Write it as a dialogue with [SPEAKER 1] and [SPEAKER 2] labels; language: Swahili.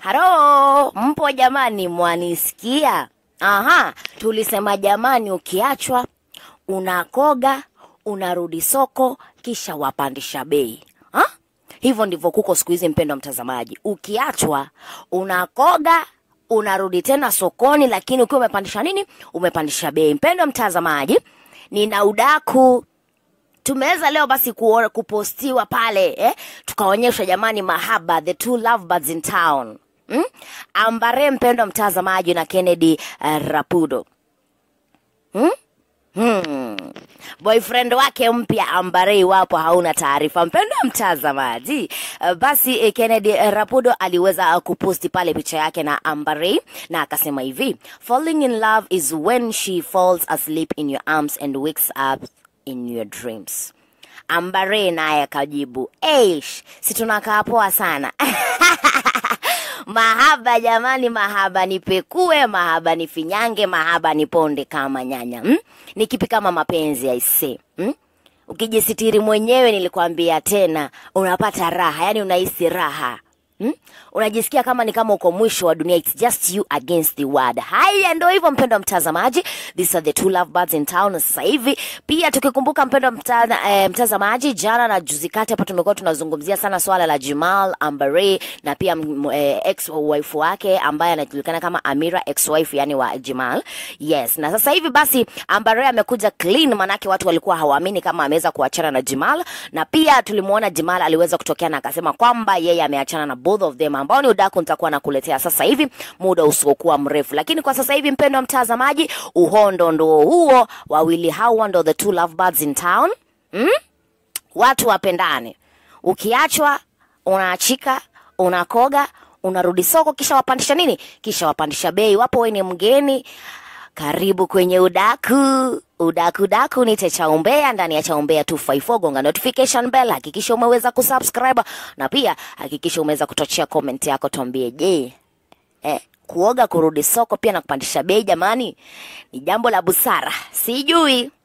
[SPEAKER 1] Halo, mpo jamani, mwanisikia? Aha, tulisema jamani, ukiachwa unakoga, unarudi soko, kisha wapandisha bei ha? Hivyo ndivyo kuko siku hizi, mpendo mtazamaji. Ukiachwa unakoga, unarudi tena sokoni, lakini ukiwa umepandisha nini? Umepandisha bei. Mpendo mtazamaji, nina udaku tumeweza leo basi kuona, kupostiwa pale eh? tukaonyesha jamani mahaba the two lovebirds in town hmm? ambare mpendo mtazamaji na kennedy uh, rapudo hmm? Hmm. boyfriend wake mpya ambare iwapo hauna taarifa mpendo mtazamaji uh, basi eh, kennedy eh, rapudo aliweza uh, kuposti pale picha yake na ambare na akasema hivi falling in love is when she falls asleep in your arms and wakes up in your dreams ambare naye akajibu eish si tunakaa poa sana mahaba jamani mahaba nipekue mahaba nifinyange mahaba niponde kama nyanya hmm? ni kipi kama mapenzi aise hmm? ukijisitiri mwenyewe nilikwambia tena unapata raha yani unahisi raha Hmm? unajisikia kama ni kama uko mwisho wa dunia it's just you against the world haya ndo hivyo mpendo mtazamaji these are the two lovebirds in town sasa hivi pia tukikumbuka mpendo mta, eh, mtazamaji jana na juzi kati hapa tumekuwa tunazungumzia sana swala la Jamal Ambare na pia mm, eh, ex wife wake ambaye anajulikana kama Amira ex wife yani wa Jamal yes na sasa hivi basi Ambare amekuja clean manake watu walikuwa hawaamini kama ameweza kuachana na Jamal na pia tulimuona Jamal aliweza kutokea na akasema kwamba yeye ameachana na both of them ambao ni udaku nitakuwa nakuletea sasa hivi muda usiokuwa mrefu lakini kwa sasa hivi mpendo wa mtazamaji uhondo ndo huo wawili hawa ndo the two lovebirds in town mm? watu wapendane ukiachwa unaachika unakoga unarudi soko kisha wapandisha nini kisha wapandisha bei wapo we ni mgeni karibu kwenye udaku udaku daku ni chaumbea ndani ya chaumbea 254 gonga notification bell hakikisha umeweza kusubscribe na pia hakikisha umeweza kutochea comment yako tuambie je eh, kuoga kurudi soko pia na kupandisha bei jamani ni jambo la busara sijui